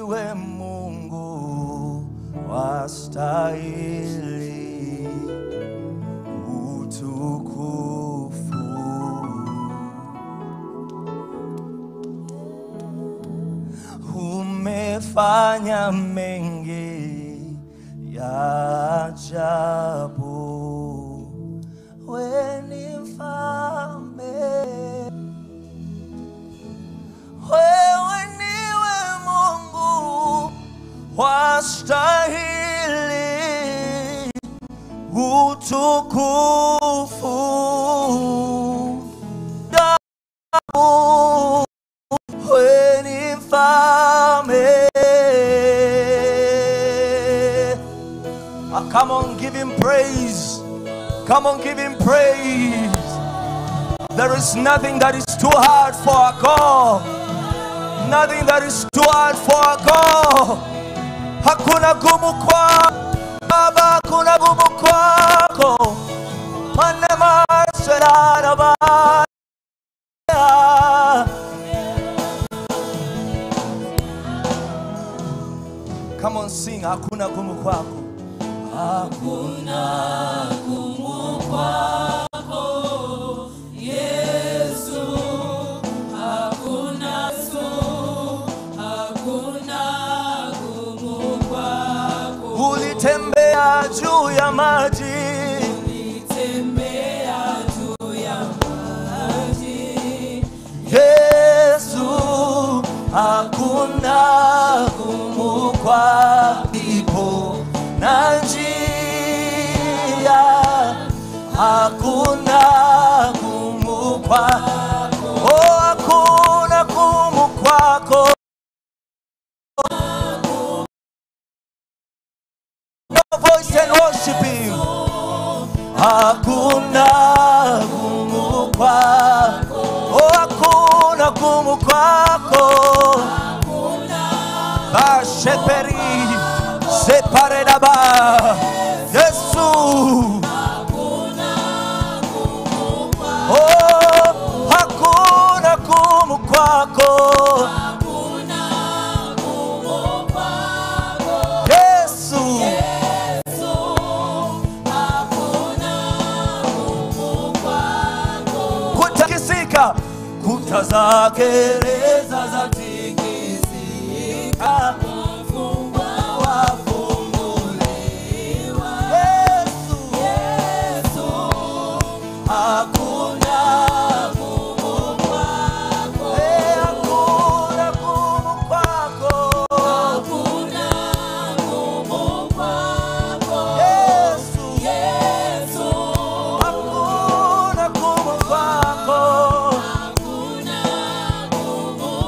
ndiwe Mungu wastahili utukufu. Umefanya mengi ya ajabu, wewe ni mfalme wewe niwe Mungu wastahili utukufu. Damu, wewe ni mfalme. Ah, Come on, give him praise. Come on, give him praise. There is nothing that is too hard for our God. Nothing that is too hard for our God. Hakuna gumu kwa Baba, hakuna gumu kwako. Manema serana ba. Come on, sing. Hakuna gumu kwako. Ulitembea juu ya maji. Yesu, hakuna gumu kwako na njia, hakuna gumu kwako, oh, hakuna gumu kwako. Your voice and worship him. Hakuna gumu kwako, oh, hakuna gumu kwako. Basheperi separedaba Yesu. Oh, hakuna gumu kwako. Yesu. kutakisika, kuta za gereza za tikisika, wafungwa wafunguliwa. Yesu, hakuna gumu kwako, Eh, hakuna gumu kwako, Yesu, hakuna gumu kwako.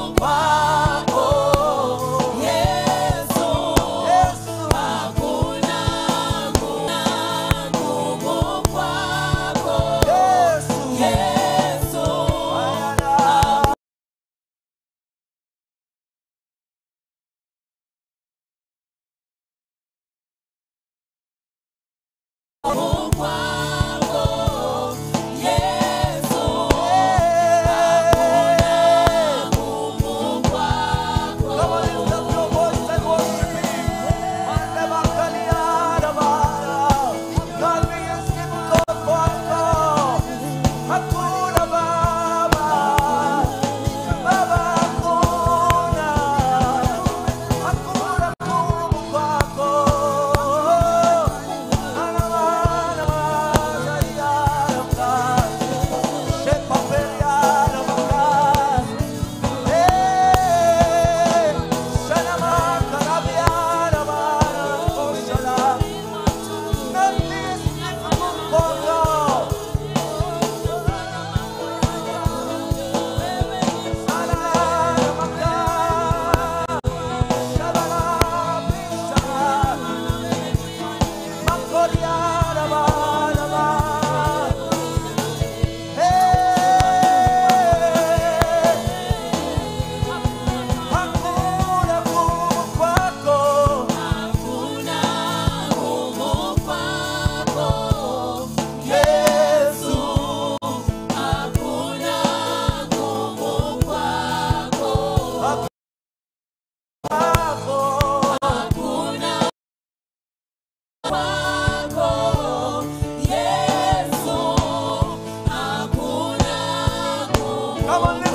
Kwako Yesu hakuna Come on,